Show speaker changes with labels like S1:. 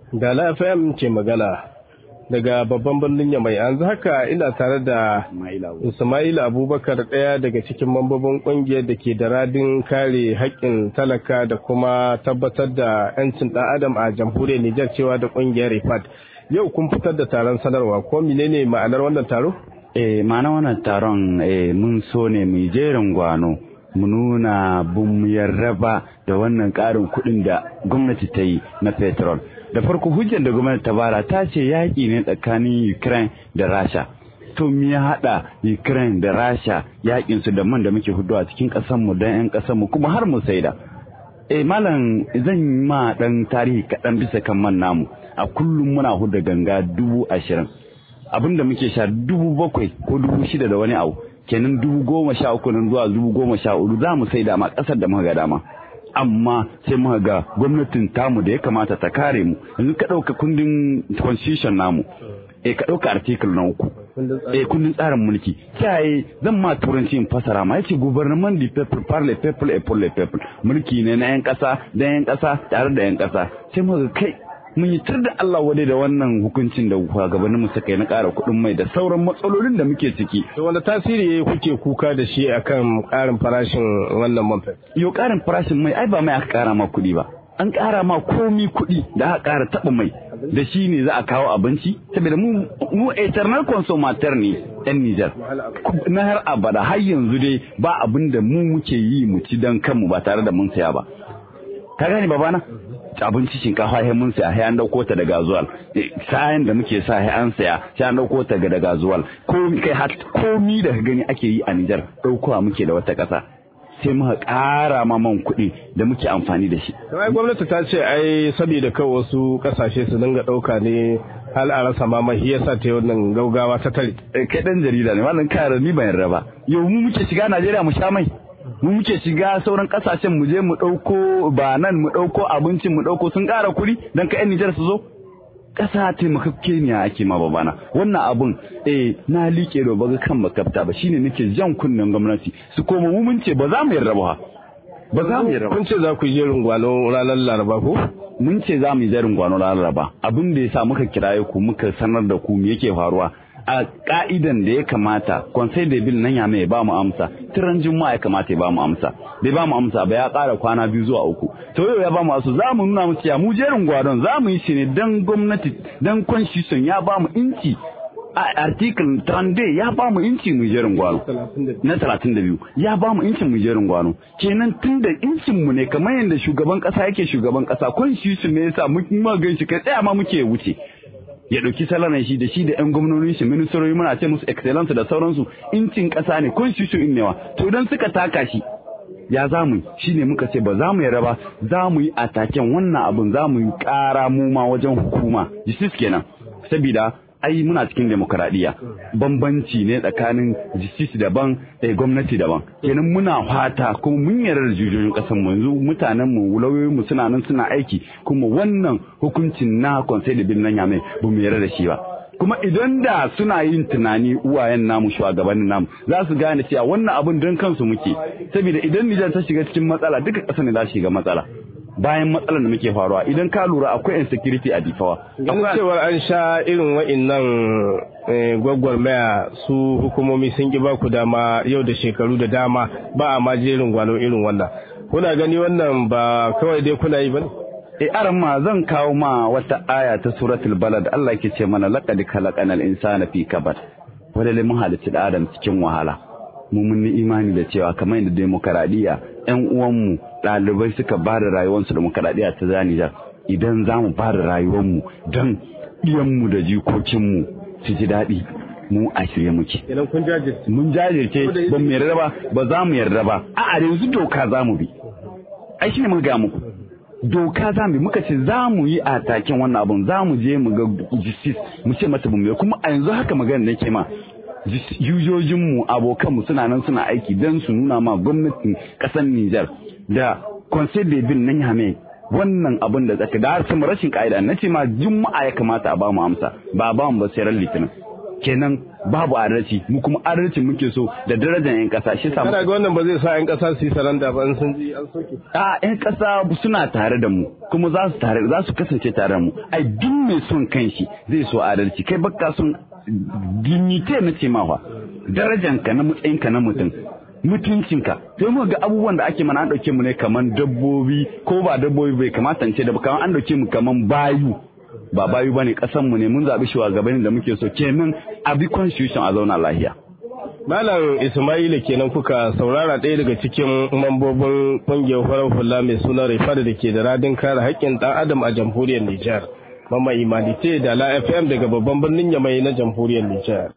S1: Dala FM ke magana daga babban birnin Yamai. Yanzu haka ina tare da Ismail Abubakar ɗaya daga cikin mambobin ƙungiyar da ke da radin kare haƙƙin talaka da kuma tabbatar da 'yancin ɗan adam a jamhuriyar Nijar cewa da ƙungiyar RIFAD. Yau kun fitar da taron sanarwa ko menene ma'anar wannan taro?
S2: Eh, ma'anar wannan taron eh, mun so ne mu jerin gwano. mu nuna bin yarraba da wannan ƙarin kuɗin da gwamnati ta yi na petrol da farko hujjar da gwamnati ta bara ta ce yaƙi ne tsakanin ukraine da rasha to me ya haɗa ukraine da rasha yaƙin su da man da muke hudu a cikin ƙasarmu don 'yan ƙasarmu kuma har mu saida eh malam zan ma ɗan tarihi kaɗan bisa kan man namu a kullum muna huda ganga dubu ashirin abinda muke sha dubu bakwai ko dubu shida da wani abu kenan dubu goma sha uku nan zuwa dubu goma sha hudu za mu sai dama ƙasar da muka ga dama amma sai muka ga gwamnatin tamu da ya kamata ta kare mu yanzu ka ɗauka kundin constitution namu eh ka ɗauka article na uku eh kundin tsarin mulki kiyaye zan ma turanci in fasara ma yace gouvernement du peuple par le peuple et pour le peuple mulki ne na yan ƙasa da yan ƙasa tare da yan ƙasa sai muka kai mun yi tur da Allah wadai da wannan hukuncin da shugabanninmu suka yi na ƙara kuɗin mai da sauran matsalolin da muke ciki.
S1: To wanda tasiri kuke kuka da shi akan ƙarin farashin wannan man
S2: Yo ƙarin farashin mai ai ba mai aka ƙara ma kuɗi ba. An ƙara ma komi kuɗi da aka ƙara taɓa mai da shi ne za a kawo abinci saboda mu mu eternal consumateur ne yan Nijar. Na har abada har yanzu dai ba abin da mu muke yi mu ci don kanmu ba tare da mun saya ba. Ka gane babana? abinci shinkafa sai mun saya sai an dauko ta daga zuwal sayan da muke sa sai an saya sai an dauko ta daga zuwal ko kai har komi da ka gani ake yi a Nijar daukowa muke da wata kasa sai muka ƙara ma man kuɗi da muke amfani da shi.
S1: Ai gwamnati ta ce ai saboda kawai wasu kasashe su dinga ɗauka ne hal a rasa ma mai yasa ta wannan gaugawa ta tare.
S2: Kai ɗan jarida ne wannan kare ni ban yarda ba. Yau mu muke shiga Najeriya mu sha mai. mu muke shiga sauran kasashen mu je mu ɗauko ba nan mu ɗauko abincin mu ɗauko sun ƙara kuɗi don ka 'yan Nijar su zo ƙasa taimakakke ne ake ma babana wannan abun eh na liƙe da baga kan makafta ba shine nake jan kunnen gwamnati su koma mu mun ce ba za mu yarda ba ba za mu yarda
S1: kun ce za ku yi jerin gwano ranar laraba ko
S2: mun ce za mu yi jerin gwano ranar laraba abin da yasa muka kiraye ku muka sanar da ku me yake faruwa a ka'idan da ya kamata konsai da bil nan ya mai ba mu amsa tiran juma'a ya kamata ya ba mu amsa bai ba mu amsa ba ya ƙara kwana biyu zuwa uku to yau ya ba mu asu za mu nuna musu ya mu jerin gwadon za mu yi shi ne dan gwamnati dan constitution ya ba mu inci a article 30 ya ba mu inci mu jerin gwano na 32 ya ba mu incin mu jerin gwano kenan tun da incin mu ne kamar yadda shugaban kasa yake shugaban kasa constitution ne yasa mu ma ganshi kai tsaya ma muke wuce ya ɗauki salaran shi da shi da 'yan gwamnonin shi ministoci muna ce musu excellence da sauransu incin ƙasa ne constitution in newa to idan suka taka shi ya za mu shi ne muka ce ba za mu yarda ba za mu yi ataken wannan abin za mu yi ƙara mu ma wajen hukuma justice kenan saboda ai muna cikin demokaradiyya bambanci ne tsakanin justice daban da gwamnati daban kenan muna fata kuma mun yarda da jujoyin kasar mu yanzu mutanen mu lauyoyin mu suna nan suna aiki kuma wannan hukuncin na conseil de ville nan ya mai ba mu yarda da shi ba kuma idan da suna yin tunani uwayen namu shugabannin namu za su gane cewa wannan abun don kansu muke saboda idan Nijar ta shiga cikin matsala duka ƙasar ne za su shiga matsala bayan matsalar da muke faruwa idan ka lura akwai insecurity a difawa.
S1: Ganin cewar an sha irin wa'innan gwagwarmaya su hukumomi sun ki ba ku dama yau da shekaru da dama ba a ma jerin gwano irin wannan. Kuna gani wannan ba kawai dai kuna yi ba ne?
S2: E aran ma zan kawo ma wata aya ta suratul balad Allah ke ce mana laqad khalaqanal insana fi kabad. Wanda mun halicci da Adam cikin wahala. Mu mun yi imani da cewa kamar yadda demokaradiyya ƴan uwanmu ɗalibai suka ba da rayuwarsu demokaradiyya ta zanijar idan za mu ba da rayuwarmu don ɗiyanmu da jikokinmu su ji daɗi mu a shirye muke.
S1: Idan kun jajirce.
S2: Mun jajirce ba mu yarda ba ba za mu yarda ba a'a yanzu doka za mu bi. Ai shi ne muka ga muku. Doka za mu bi muka ce za mu yi a taken wannan abun za mu je mu ga justice mu ce mata mu kuma a yanzu haka magana da ke ma yujojinmu abokanmu suna nan suna aiki don su nuna ma gwamnatin ƙasar Nijar da Conseil de Ville nan Yame wannan abin da tsaka da harsun rashin ka'ida na ce ma juma'a ya kamata a ba mu amsa ba ba mu ba sai ran litinin kenan babu adalci mu kuma adalci muke so da darajar yan kasa shi sa
S1: kana ga wannan ba zai sa yan kasa su yi saranda ba in sun ji an soke
S2: a yan kasa suna tare da mu kuma za su tare za su kasance tare da mu ai duk mai son kanshi zai so adalci kai baka son dignity na ce mawa darajanka na matsayinka na mutum mutuncinka sai mu ga abubuwan da ake mana an dauke mu ne kaman dabbobi ko ba dabbobi bai kamata ce da kaman an dauke mu kaman bayu ba bayu bane kasan mu ne mun zabi shugabannin da muke so kenan a bi constitution a zauna lahiya
S1: Malam Ismaila kenan kuka saurara ɗaya daga cikin mambobin ƙungiyar farar hula mai suna Rifada da ke da radin kare haƙƙin ɗan adam a jamhuriyar Nijar. Mama Imanite da La FM daga babban birnin Yamai na jamhuriyar Nijar.